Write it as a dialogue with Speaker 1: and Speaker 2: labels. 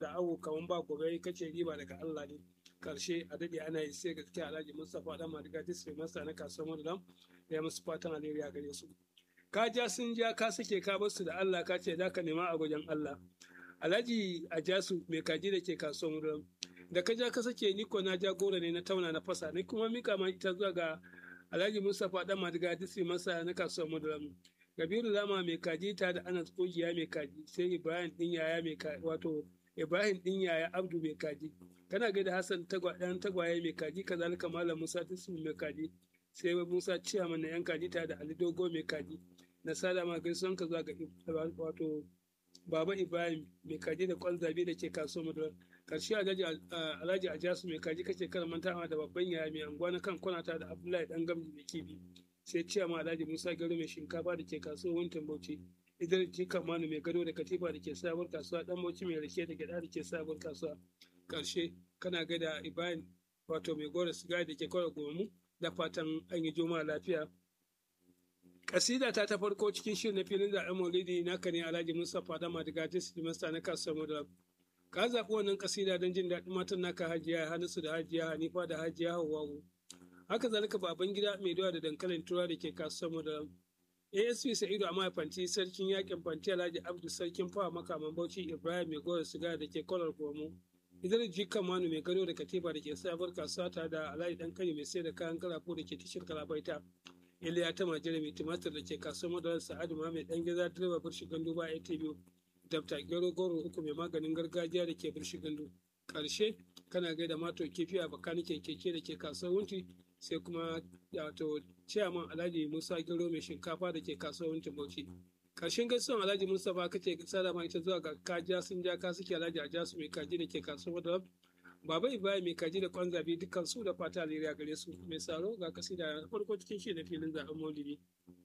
Speaker 1: da awo kaman ba gobe kace riba daga Allah ne karshe a dade ana yi sai gaskiya Alhaji Mustapha dan Madiga District Master na kasuwar Madulam da ya musu fatan alheri a gare su ka ja sun ja ka sake ka bar su da Allah ka ce zaka nema a wajen Allah Alhaji Ajasu mai kaji da ke kasuwar Madulam da ka ja ka sake ni ko na ja goro ne na tauna na fasa ni kuma mika ma ita zuwa ga Alhaji Mustapha dan Madiga District Master na kasuwar Madulam Kabiru Lama mai kaji ta da Anas Kogiya mai kaji sai Ibrahim din yaya mai kaji wato Ibrahim din yaya Abdu mai kaji kana ga da Hassan tagwa dan tagwaye mai kaji kazalika Malam Musa Tisu mai kaji sai Musa Ciyaman na yan kaji ta da Ali Dogo mai kaji na salama gaisuwan ka zuwa ga wato Baba Ibrahim mai kaji da kwan zabe da ke kasuwar Madura karshe Alhaji Alhaji Ajasu mai kaji kace kar mantawa da babban yaya mai anguwa na kan kwanata da Abdullahi dan gamji mai kibi sai ciyama alhaji musa garo mai shinkafa da ke kasuwar wuntin bauchi idan jika manu mai gado da katifa da ke sabuwar kasuwa dan bauchi mai rake da gyada da ke sabuwar kasuwa karshe kana gada ibrahim wato mai gora siga da ke kwara gomu da fatan an yi juma'a lafiya kasida ta ta farko cikin shirin na filin zaɓen maulidi naka ne alhaji mustapha da madiga district master na kasuwar madara ka zaɓi wannan kasida don jin daɗin matan naka hajiya hanisu da hajiya hanifa da hajiya hawwa haka zalika baban gida mai doya da dankalin tura da ke kasuwar da asp sa'idu a fanti sarkin yakin fanti alhaji abdu sarkin fawa makaman bauchi ibrahim mai gora siga da ke kwalar gomo idan jika manu mai gado da katiba da ke sabuwar kasuwa ta da alhaji dan kari mai sai da kayan karafo da ke tashar kalabaita iliya ta majira mai tumatir da ke kasuwar madarar sa'adu ma mai dan gida direba birshi gandu ba atv dabta gero goro uku mai maganin gargajiya da ke birshi gandu karshe kana gaida mato kifi a bakanikin keke da ke kasuwar wunti sai kuma wato ciyaman alhaji musa gero mai shinkafa da ke kasuwancin bauchi karshen gaisuwan alhaji mustapha kace sada ma ita zuwa ga kaja sun ja ka suke alhaji a jasu mai kaji da ke kasuwar da baba ibrahim mai kaji da kwan zabi dukkan su da fata alheri gare su mai tsaro ga kasida farko cikin shi da filin zaben maulidi